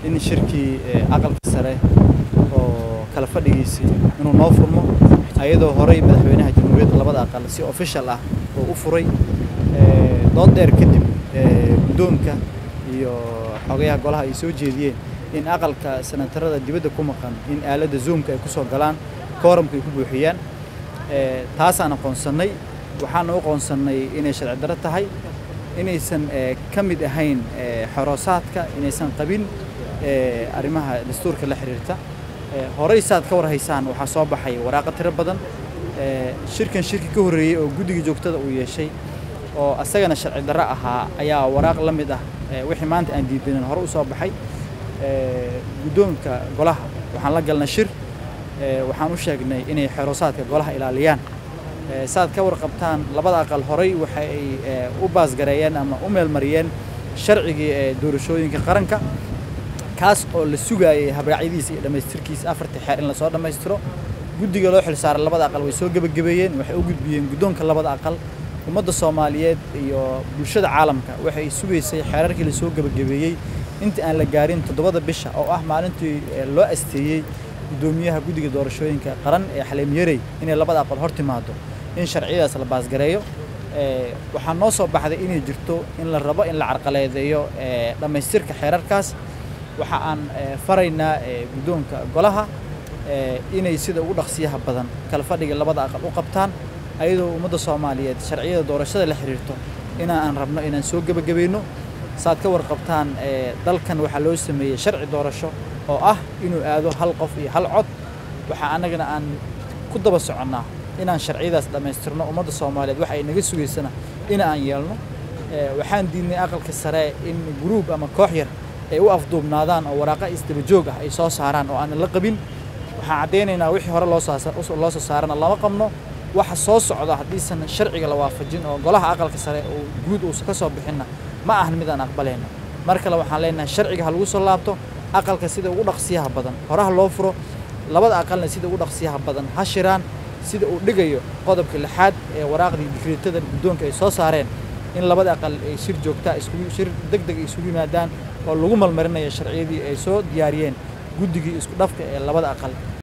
in shirkii aqalka sare oo kala fadhigiisii inuu noo furmo ayadoo horey madaxweynaha jamhuuriyadda labada aqal si official ah oo u furay dood dheer kadib guddoonka iyo xogayaha golaha ay soo jeediyeen in aqalka senatarada dibadda ku maqan in aaladda zoomka ay ku soo galaan kooramka ay ku buuxiyaan taasaan aqoonsannay waxaana u aqoonsannay inay sharci darro tahay inaysan ka mid ahayn xoroosaadka inaysan qabin arrimaha dastuurka la xiriirta horey saad ka war haysaan waxaa soo baxay waraaqo tiro badan shirkan shirki ka horreeyey oo guddiga joogtada uu yeeshay oo asagana sharci darro ahaa ayaa waraaq la mid ah wixii maanta aan diidanin hore u soo baxay guddoonka golaha waxaan la galnay shir waxaan u sheegnay inay xeroosaadka golaha ilaaliyaan saad ka warqabtaan labada aqal horey waxa ay u baasgareeyeen ama u meelmariyeen sharcigii doorashooyinka qaranka kaas oo la sugaayay habraacyadiisa iyo dhammaystirkiisa afartii xeer in lasoo dhammaystiro guddiga loo xil saaray labada aqal way soo gebagabeeyeen waxay u gudbiyeen guddoonka labada aqal ummadda soomaaliyeed iyo bulshada caalamka waxay sugaysay xeerarkii lasoo gebagabeeyey inta aan la gaarin toddobada bisha oo ah maalintii loo asteeyey guddoomiyaha guddiga doorashooyinka qaran ee xaleem yarey inay labada aqal hor timaado in sharciyadaas la baasgareeyo waxaa noo soo baxday inay jirto in la rabo in la carqaladeeyo dhammaystirka xeerarkaas waxa aan faraynaa guddoonka golaha inay sida ugu dhaqsiyaha badan kala fadhiga labada aqal u qabtaan ayadoo ummadda soomaaliyeed sharciyada doorashada la xiriirto inaan rabno inaan soo gebagabayno saad ka warqabtaan dalkan waxaa loo sameeyey sharci doorasho oo ah inuu aado hal qof iyo hal cod waxaa annagana aan ku daba soconnaa inaan sharciyadaas dhammaystirno ummadda soomaaliyeed waxa ay naga sugaysana in aan yeelno waxaan diidnay aqalka sare in gruub ama koox yar ay u afduubnaadaan oo waraaqa isdaba joog ah ay soo saaraan oo aanan la qabin waxaan caddaynaynaa wixii hore loo soo saarana lama qabno waxa soo socda haddiisan sharciga la waafajin oo golaha aqalka sare oo guud uusan ka soo bixinna ma ahan mid aan aqbalayno mar kale waxaan leenahay sharciga ha lagu soo laabto aqalka sida ugu dhaqsiyaha badan horaha loo furo labada aqalna sida ugu dhaqsiyaha badan ha shiraan sida uu dhigayo qodobka lixaad ee waraaqdii digreetada guddoonka ay soo saareen in labada aqal ay shir joogtaa iskugu shir deg deg ay isugu yimaadaan oo lagu malmarinayo sharciyadii ay soo diyaariyeen guddigii isku dhafka ee labada aqal